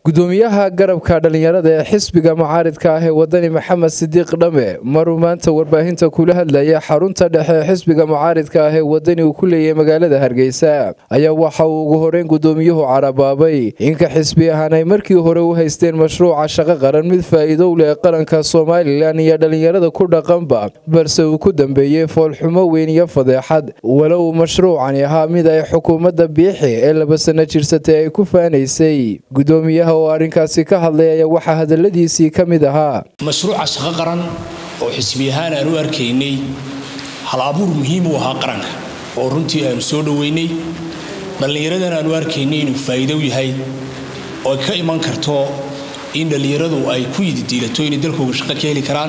gudoomiyaha garabka dhallinyarada ee xisbiga mucaaridka ah ee wadani maxamed sidiiq dhame maruu maanta warbaahinta kula hadlaya xarunta dhexe ee xisbiga mucaaridka ah ee wadani uu ku leeyahay magaalada hargeysa ayaa waxa uu ugu horeyn gudoomiyuhu carabaabay inka xisbi ahaan ay markii hore u haysteen mashruuca shaqo qaran mid faa'iido u leh qaranka somalilan iyo dhallinyarada ku dhaqanba balse uu ku dambeeyey foolxumo weyn iyo fadeexad walo uu mashruucani ahaa mid ay xukuumadda biixi ee laba sano jirsatay ay ku faanaysay gudoomiyaha oo arrinkaasi ka hadlay ayaa waxaa hadaladiisii ka mid ahaa mashruuca shaqo qaran oo xisbi ahaan aan u arkaynay hal abuur muhiim u ahaa qaranka oo runtii aanu soo dhoweynay dhallinyaradan aanu arkaynay inuu faa'iido u yahay oo ka iman karto in dhallinyaradu ay ku yididiilato inay dalkooga shaqo ka heli karaan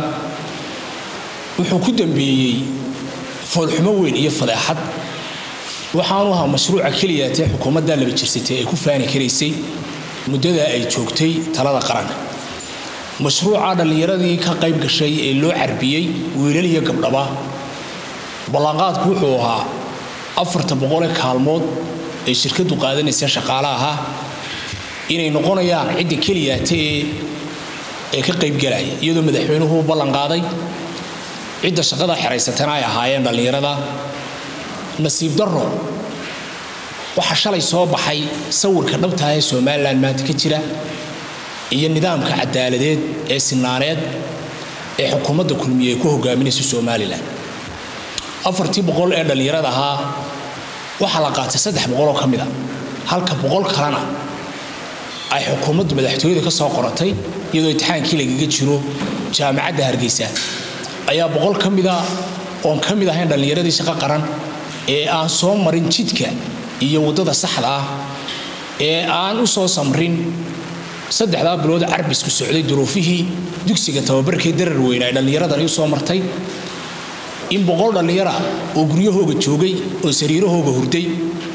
wuxuu ku dambeeyey foolxumo weyn iyo fadeexad waxaanu ahaa mashruuca keliya tee xukuumaddaa laba jirsatay ay ku faani karaysay muddada ay joogtay talada qaranka mashruuca dhallinyaradii ka qayb gashay ee loo carbiyey wiilal iyo gabdhaba ballanqaadku wuxuu ahaa afarta boqole kaalmood ee shirkadu qaadanaysa shaqaale ahaa inay noqonayaan cidda keliyaata ee ka qaybgalaya iyadoo madaxweynuhu ballanqaaday cidda shaqada xeraysatana ay ahaayeen dhallinyarada nasiib darro waxaa shalay soo baxay sawirka dhabtaah ee somalilan maanta ka jira iyo nidaamka cadaaladeed ee sinaaneed ee xukuumadda kulmiye ay ku hogaaminaysa somalilan afartii boqol ee dhallinyarada ahaa waxaa la qaatay saddex boqoloo ka mida halka boqol kalena ay xukuumaddu madaxtooyada ka soo qoratay iyadoo imtixaankii lagaga jiro jaamacadda hargeysa ayaa boqol ka mida oon ka mid ahayn dhallinyaradii shaqo qaran ee aan soo marin jidka iyo waddada saxda ah ee aan u soo samrin saddexdaa bilood carbisku socday duruufihii dugsiga tababarkii darar weyne ay dhallinyaradani u soo martay in boqol dhallinyara oo guryahooga joogay oo sariirahooga hurday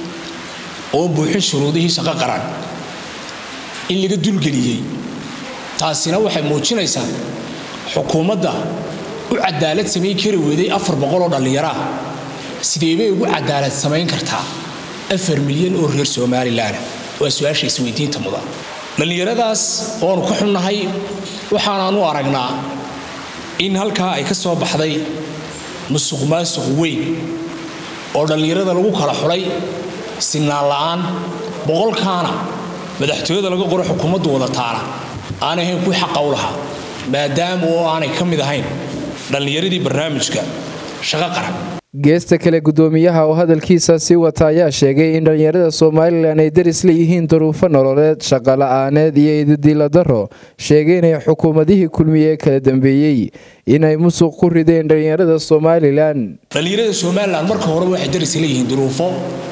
oo buuxin shuruudihii shaqo qaran in laga dulgeliyey taasina waxay muujinaysaa xukuumadda u cadaalad samayn kari weyday afar boqol oo dhallinyaraa sideebay ugu cadaalad samayn kartaa afar milyan oo reer somalilan waa su-aasha isweydiinta mudan dhallinyaradaas oonu ka xunnahay waxaanaan u aragnaa in halkaa ay ka soo baxday musuq maasuq weyn oo dhallinyarada lagu kala xulay sinaan la'aan boqolkaana madaxtooyada laga qoro xukuumaddu wadataana aanay ahayn kuwii xaqa u lahaa maadaama oo aanay ka mid ahayn dhallinyaradii barnaamijka shaqo qaran geesta kale gudoomiyaha oo hadalkiisa sii wata ayaa sheegay in dhallinyarada somalilan ay daris leeyihiin duruufo nololeed shaqola'aaneed iyo ididiila daro sheegay inay xukuumadihii kulmiye ee kala dambeeyey inay musuq ku rideen dhallinyarada somalilan dhallinyarada somalilan marka horeba waxay daris leeyihiin duruufo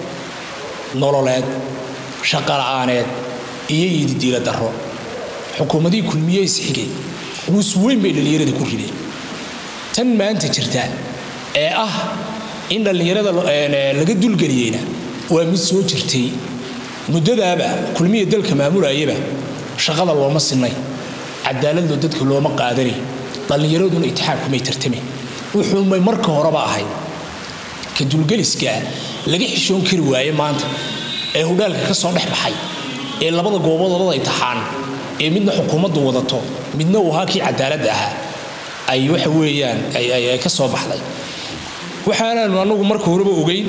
nololeed shaqola'aaneed iyo ididiila daro xukuumadihii kulmiye isxigay guus weyn bay dhallinyarada ku rideen tan maanta jirta ee ah in dhallinyarada laga dulgeliyeyna waa mid soo jirtay muddadaaba kulmiya dalka maamulayaba shaqada looma sinay cadaaladlo dadka looma qaadanay dhallinyaraduna itixaad kumay tartame wuxuumay marka horeba ahayd ka dulgeliskaa laga xishoon kari waaye maanta ee hudhaalka ka soo dhex baxay ee labada goobood labada intixaan ee midna xukuumaddu wadato midna uu ahaa kii cadaaladda ahaa ay waxa weeyaan ay ka soo baxday waxaanaanu anagu marka horeba ogeyn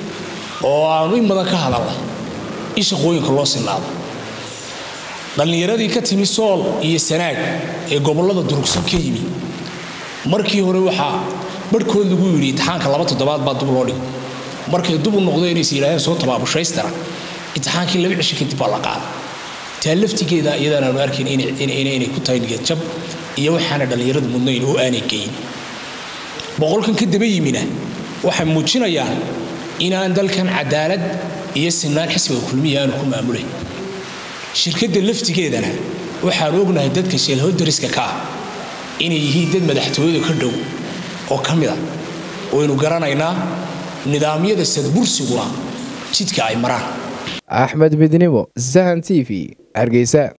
oo aanu in badan ka hadalnay in shaqooyinka loo sinaado dhallinyaradii ka timi sool iyo sanaag ee gobollada durugsan ka yimi markii hore waxaa barhkood lagu yidhi imtixaanka laba toddobaad baa dub loo dhigay markay dub u noqdeen inaysa yidhaaheen soo tabaabushhaystara imtixaankii laba cisho kadib baa la qaaday taa laftigeeda iyadaan aanu arkayn inay ku tahay niyadjab iyo waxaana dhallinyaradu mudnayn oo aanay geyin boqolkan ka daba yimina waxay muujinayaan inaan dalkan cadaalad iyo sinaan xisbiga kulmiya aanu ku maamulayn shirkadda laftigeedana waxaanu ognahay dadka sheelhodariska ka ah inay yihiin dad madaxtooyada ka dhow oo ka mida waynu garanaynaa nidaamyada sadbursiguna jidka ay maraan axmed midnimo sahan t v hargeysa